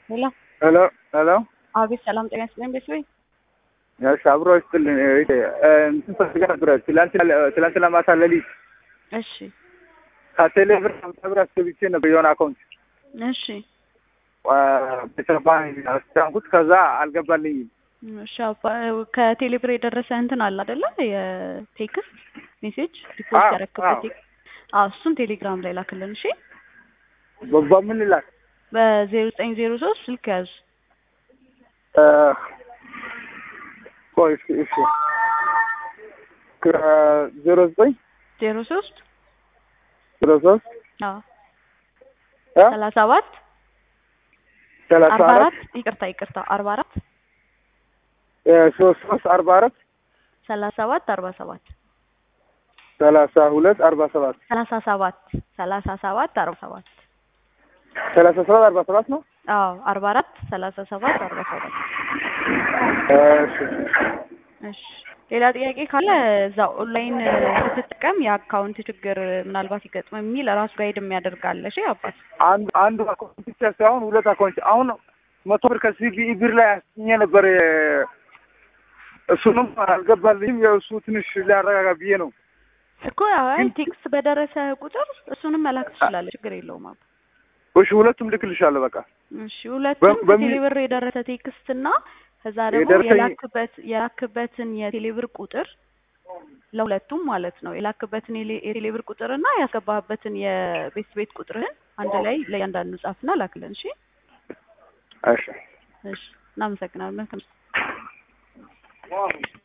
ሄሎ ሄሎ ሄሎ አቤት፣ ሰላም ጤና ይስጥልኝ። ቤት ወይ እሺ፣ አብሮ ይስጥልኝ። እንትን ፈልጋ ነበረ ትላንትና ትላንትና ማታ ሌሊት እሺ፣ ከቴሌ ብር ሃምሳ ብር አስገብቼ ነበር የሆነ አካውንት እሺ፣ ቤተሰባ አስቻንኩት ከዛ አልገባልኝም። እሺ። አባ ከቴሌ ብር የደረሰ እንትን አለ አይደለ? የቴክስት ሜሴጅ ሪፖርት አዎ፣ ያረክበት አዎ። ቴክስት። አዎ፣ እሱን ቴሌግራም ላይ ላክልን። እሺ፣ በ- በምን ላክ? በዜሮ ዘጠኝ ዜሮ ሶስት ስልክ ያዙ። እ፣ ቆይ እስኪ እሺ ከዜሮ ዘጠኝ ዜሮ ሶስት ዜሮ ሶስት አዎ እ ሰላሳ ሰባት ሰላሳ አርባ አራት አራት ይቅርታ ይቅርታ አርባ አራት እ፣ ሶስት ሶስት አርባ አራት ሰላሳ ሰባት አርባ ሰባት ሰላሳ ሁለት አርባ ሰባት ሰላሳ ሰባት ሰላሳ ሰባት አርባ ሰባት ሰላሳ ሰባት አርባ ሰባት ነው። አዎ አርባ አራት ሰላሳ ሰባት አርባ ሰባት እሺ እሺ ሌላ ጥያቄ ካለ እዛ ኦንላይን ስትጠቀም የአካውንት ችግር ምናልባት ይገጥም የሚል ራሱ ጋይድ የሚያደርጋለ። እሺ አባት አንዱ አንዱ አካውንት ብቻ ሳይሆን ሁለት አካውንት አሁን መቶ ብር ከሲቢኢ ብር ላይ አስኜ ነበር። እሱንም አልገባልኝም። የእሱ ትንሽ ሊያረጋጋ ብዬ ነው። እኮ አይ ቴክስት በደረሰ ቁጥር እሱንም መላክ ትችላለህ። ችግር የለውም አባ። እሺ ሁለቱም ልክልሻለሁ። በቃ እሺ ሁለቱም በ- በሚ- ከቴሌብር የደረሰ ቴክስት እና ከዛ ደግሞ የደረሰኝ- የላክበት የላክበትን የቴሌብር ቁጥር ለሁለቱም ማለት ነው የላክበትን የሌ- የቴሌብር ቁጥር እና ያስገባህበትን የቤት ቤት ቁጥርህን አንድ ላይ ለእያንዳንዱ ጻፍና ላክልን። እሺ እሺ እሺ እናመሰግናለን። መልካም